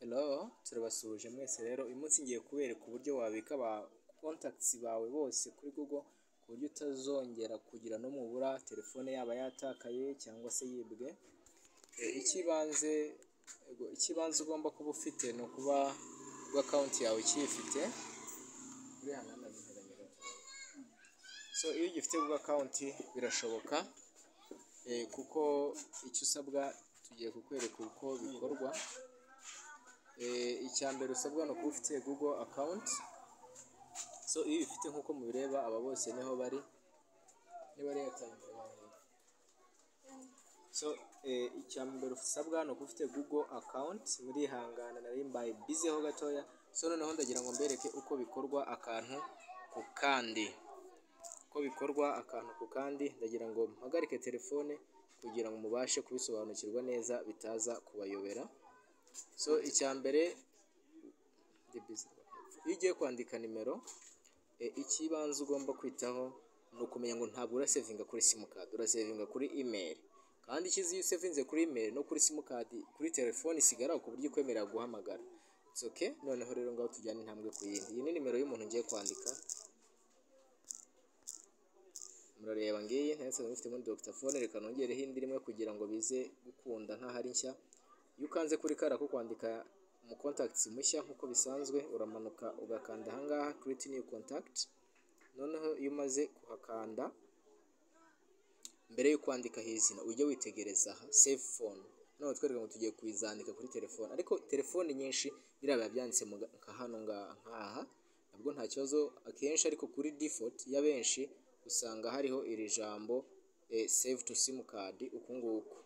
Hello, turabasuhuje mwese rero uyu munsi ngiye kubereka uburyo wabika ba contacts bawe bose kuri Google ku buryo utazongera kugira no mubura telefone yaba yatakaye cyangwa se yibwe, icy'ibanze yego icy'ibanze ugomba kuba ufite ni ukuba kuba konti yawe ukiyifite, so iyo ugifite Google account birashoboka kuko icyo usabwa tugiye kukwereka uko bikorwa, icya mbere usabwa ni ukuba ufite Google account, so iyo uyifite nk'uko mubireba aba bose niho bari, niba ari Airtel so icya mbere usabwa ni ukuba ufite Google account, murihangana nari mbaye busy ho gatoya, so noneho ndagira ngo mbereke uko bikorwa akantu ku kandi, uko bikorwa akantu ku kandi, ndagira ngo mpagarike telefone kugira ngo mubashe kubisobanukirwa neza bitaza kubayobera, so icya mbere iyo ugiye kwandika nimero icy'ibanze ugomba kwitaho ni ukumenya ngo ntabwo urasevinga kuri simukadi, urasevinga kuri imeri kandi icyiza iyo usevinze kuri imeri no kuri simukadi kuri telefone isigaraho ku buryo ikwemerera guhamagara, it's okay, noneho rero ngaho tujyane intambwe ku yindi, iyi ni nimero y'umuntu ngiye kwandika, murareba ngiyi nari nsanzwe mufite muri Dr Phone, reka nongereho indi rimwe kugira ngo bize gukunda nk'aho ari nshya, iyo ukanze kuri kariya ko kwandika mu contacts mushya nk'uko bisanzwe, uramanuka ugakanda aha ngaha create new contact, noneho iyo umaze kuhakanda mbere yo kwandika izina ujye witegereza aha save phone, noneho twereka ngo tugiye kuyizandika kuri telefone, ariko telefone nyinshi biriya biba byanditse nka hano nk'aha nabwo nta kibazo akenshi, ariko kuri default y'abenshi usanga hariho iri jambo save to simukadi uku nguku,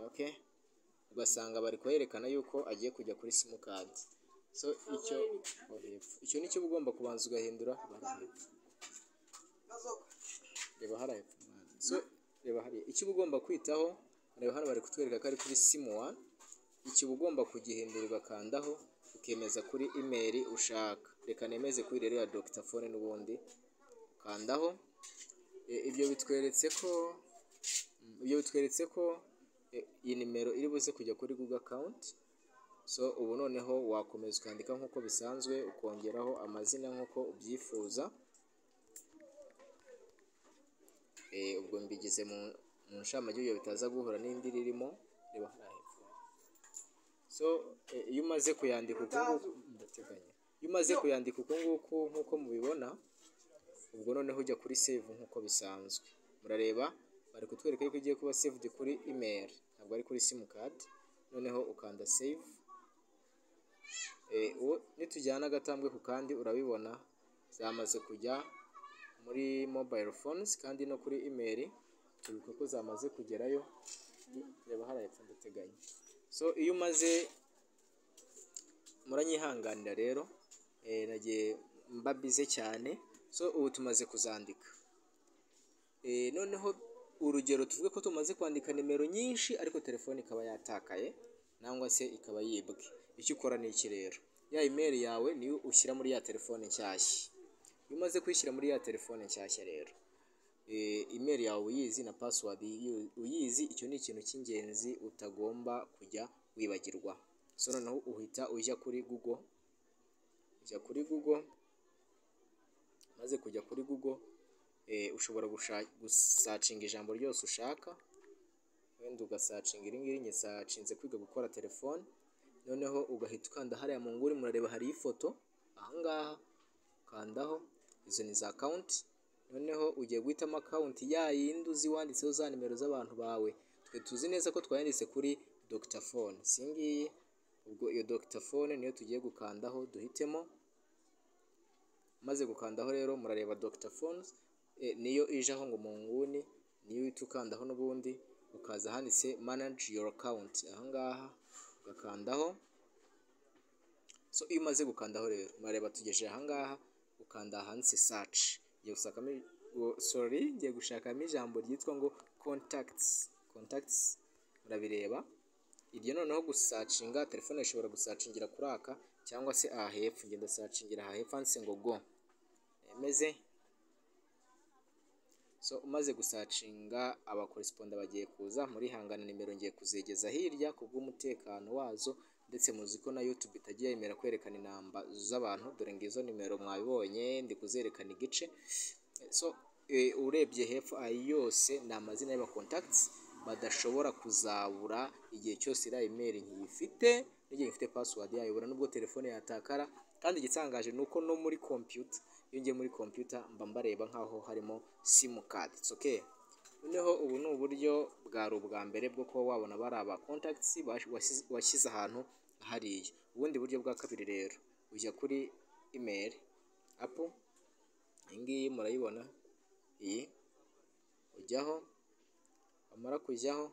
okay, ugasanga bari kuherekana yuko agiye kujya kuri simukadi, so icyo icyo ni cyo uba ugomba kubanza ugahindura, reba hariya hepfo, so reba hariya, icyo uba ugomba kwitaho reba hano bari kutwereka ko ari kuri simu wani, icyo uba ugomba kugihindura ugakandaho ukemeza kuri imeri ushaka, reka nemeze kuri rero ya Dr Phone n'ubundi, ukandaho, ibyo bitweretse ko ibyo bitweretse ko iyi nimero iri buze kujya kuri Google account, so ubu noneho wakomeza ukandika nk'uko bisanzwe ukongeraho amazina nk'uko ubyifuza, ubwo mbigize mu nshamake ibyo bitaza guhura n'indi irimo, reba hariya hepfo, so iyo umaze kuyandika uku nguku, ndateganya, iyo umaze kuyandika uku nguku nk'uko mubibona, ubwo noneho ujya kuri save nk'uko bisanzwe, murareba bari kutwereka yuko igiye kuba saved kuri email, ntabwo ari kuri simukadi, noneho ukanda save, nitujyana agatambwe ku kandi urabibona zamaze kujya muri mobile phones kandi no kuri email, turibuka ko zamaze kugerayo, reba hariya hepfo ndateganya, so iyo umaze muranyihanganira rero nagiye mba bize cyane, so ubu tumaze kuzandika, noneho urugero tuvuge ko tumaze kwandika nimero nyinshi ariko telefone ikaba yatakaye cyangwa se ikaba yibwe, icyo ukora ni iki rero, ya imeri yawe niyo ushyira muri ya telefone nshyashya, iyo umaze kuyishyira muri ya telefone nshyashya rero imeri yawe uyizi na password uyizi, icyo ni ikintu cy'ingenzi utagomba kujya wibagirwa, so noneho uhita ujya kuri Google, ujya kuri Google maze kujya kuri Google ushobora gusacinga ijambo ryose ushaka, wenda ugasacinga iri ngiri njye sacinze kwiga gukora telefone, noneho ugahita ukanda hariya mu nguni murareba hariyo ifoto, aha ngaha ukandaho, izo ni za konti, noneho ugiye guhitamo akawunti ya yindi uzi wanditseho za nimero z'abantu bawe, twe tuzi neza ko twayanditse kuri Dr Phone, si iyi ngiyi, ubwo iyo Dr Phone niyo tugiye gukandaho duhitemo, maze gukandaho rero murareba Dr Phone, niyo ije aho ngo mu nguni, niyo uhita ukandaho n'ubundi, ukaza ahanditse manage your account, aha ngaha ugakandaho, so iyo umaze gukandaho rero murareba tugejeje aha ngaha, ukanda ahanditse search, ngiye gushakamo sorry, ngiye gushakamo ijambo ryitwa ngo contacts, contacts murabireba, iryo noneho gusacinga, telefone ishobora gusacingira kuri aka cyangwa se aha hepfo, njye ndasacingira aha hepfo handitse ngo go, nemeze so umaze gusacinga abakoresponda bagiye kuza muri hangana nimero ngiye kuzegeza hirya ku bw'umutekano wazo ndetse muzi ko na YouTube itajya yemera kwerekana inamba z'abantu dore ngizo nimero mwabibonye ndi kuzerekana igice so eh, urebye hepfo ayo yose ni amazina y'aba contacts badashobora kuzabura igihe cyose iriya imeri nkiyifite n'igihe ifite password yayo ubura nubwo telefone yatakara kandi igitangaje ni uko no muri computer iyo ngiye muri computer mba mbareba nk'aho harimo simukadi okay noneho ubu ni uburyo bwari ubwa mbere bwo kuba wabona bari aba contacts bash- wasi- washyize ahantu hariya ubundi buryo bwa kabiri rero ujya kuri email apu iyi ngiyi murayibona iyi ujyaho wamara kujyaho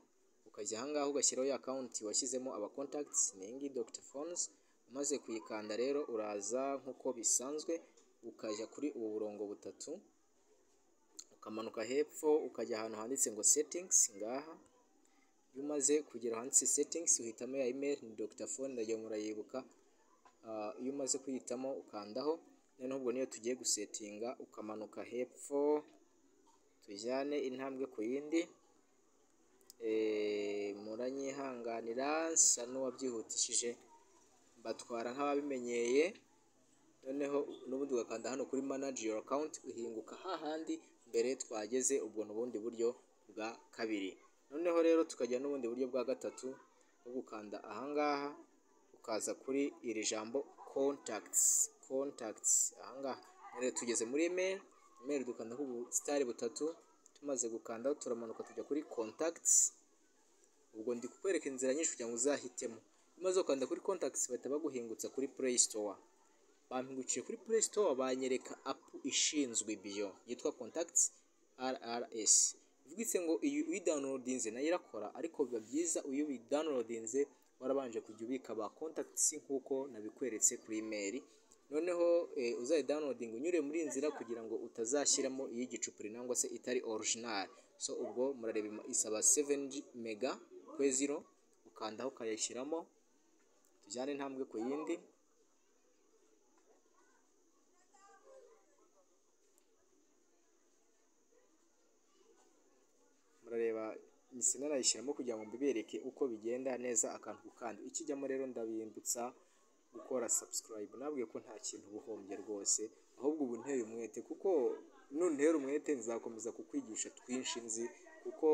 ukajya ahangaha ugashyiraho ya akawunti washyizemo aba contacts ni iyi ngiyi Dr Phones umaze kuyikanda rero uraza nk'uko bisanzwe ukajya kuri ubu burongo butatu ukamanuka hepfo ukajya ahantu handitse ngo settings ngaha iyo umaze kugera handitse settings uhitamo ya email ni Dr Phone ndagiye murayibuka Ah, iyo umaze kuyitamo ukandaho noneho ubwo niyo tugiye gusetinga ukamanuka hepfo tujyane intambwe ku yindi Eh, muranyihanganira nsa n'uwabyihutishije batwara nk'ababimenyeye noneho n'ubundi ugakanda hano kuri manage your account uhinguka hahandi mbere twageze ubwo ni ubundi buryo bwa kabiri noneho rero tukagira n'ubundi buryo bwa gatatu bwo gukanda ahangaha ukaza kuri iri jambo contacts contacts ahangaha rero tugeze muri email email dukanda ku busitari butatu tumaze gukandaho turamanuka tujya kuri contacts ubwo ndi kukwereka inzira nyinshi kugira ngo uzahitemo maze ukanda kuri contacts bahita baguhingutsa kuri play store bampingukiye kuri play store banyereka app ishinzwe biyo yitwa contacts rrs bivugitse ngo iyo uyidownloadinze nayo irakora ariko biba byiza iyo uyidownloadinze warabanje kujya ubika ba contacts nk'uko nabikweretse kuri email noneho eh, uzayidownloading unyure muri iyi nzira kugira ngo utazashyiramo iy'igicupuri nangwa se itari original so ubwo murareba ima- isaba 7 mega kwe zero ukandaho ukayashyiramo tujyane intambwe ku yindi murareba imisina nayishyiramo kugira ngo mbibereke uko bigenda neza akantu ku kandi ikijyamo rero ndabindutsa gukora subscribe nabwiye ko nta kintu uba uhombye rwose ahubwo ubu nteye umwete kuko nuntera umwete nzakomeza kukwigisha twinshi nzi kuko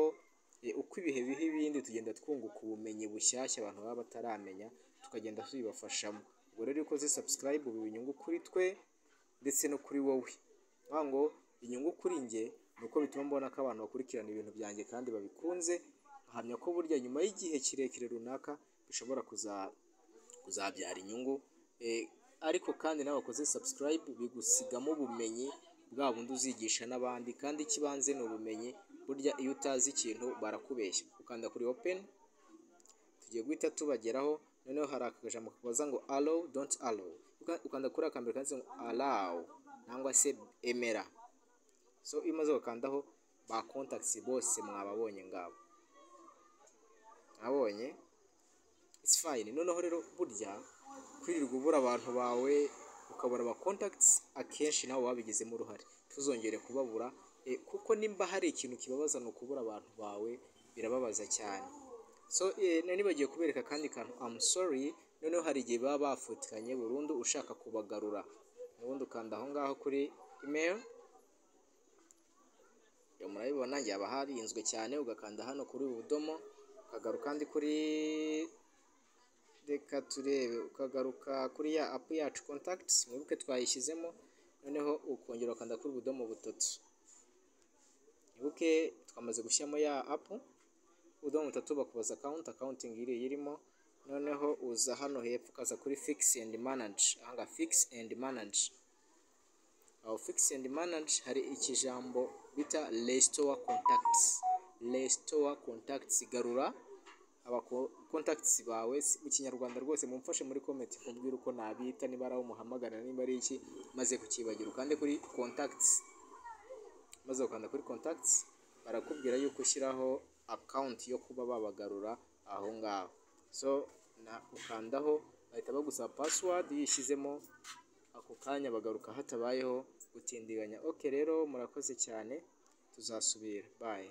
eh, uko ibihe biha ibindi tugenda twunguka ubumenyi bushyashya abantu baba bataramenya tukagenda tubibafashamo ubwo rero iyo ukoze subscribe ubu inyungu kuri twe ndetse no kuri wowe vuga ngo inyungu kuri njye ni uko bituma mbona ko abantu bakurikirana ibintu byanjye kandi babikunze nkahamya ko burya nyuma y'igihe kirekire runaka bishobora kuza kuzabyara inyungu Eh, ariko kandi nawe wakoze subscribe bigusigamo ubumenyi bwa bundi uzigisha n'abandi kandi ikibanze ni ubumenyi burya iyo utazi ikintu barakubeshya ukanda kuri open tugiye guhita tubageraho noneho hari akajambo kabaza ngo allow don't allow Uka- ukanda kuri akambere kanditse ngo allow nangwa se emera so iyo umaze gukandaho ba contacts bose mwababonye ngabo abonye it's fine noneho rero burya kwirirwa ubura abantu bawe ukabura aba contacts akenshi nawe wabigizemo uruhare ntuzongere kubabura eh, kuko nimba hari ikintu kibabaza ni ukubura abantu bawe birababaza cyane so eh, nari nibagiye kubereka akandi kantu I'm sorry noneho hari igihe baba bafutikanye burundu ushaka kubagarura ubundi ukanda aho ngaho kuri email iyo murabibona yaba harinzwe cyane ugakanda hano kuri ubu budomo ukagaruka kandi kuri reka turebe ukagaruka kuri ya apu yacu contacts mwibuke twayishyizemo noneho ukongera ukanda kuri ubudomo butatu mwibuke twamaze gushyiramo ya apu ubudomo butatu bakubaza account accounting iri irimo noneho uza hano hepfo ukaza kuri fix and manage ahanga fix and manage aho fix and manage hari ikijambo bita restore contacts restore contacts garura abako- contacts bawe si- mu kinyarwanda rwose mumfashe muri comment kumbwira uko nabita niba ari aho muhamagara niba ari iki maze kukibagira ukande kuri contacts maze ukanda kuri contacts barakubwira yuko ushyiraho account yo kuba babagarura aho ngaho so na ukandaho bahita bagusaba password iyo uyishyizemo ako kanya bagaruka hatabayeho gutindiganya ok rero murakoze cyane tuzasubira bayi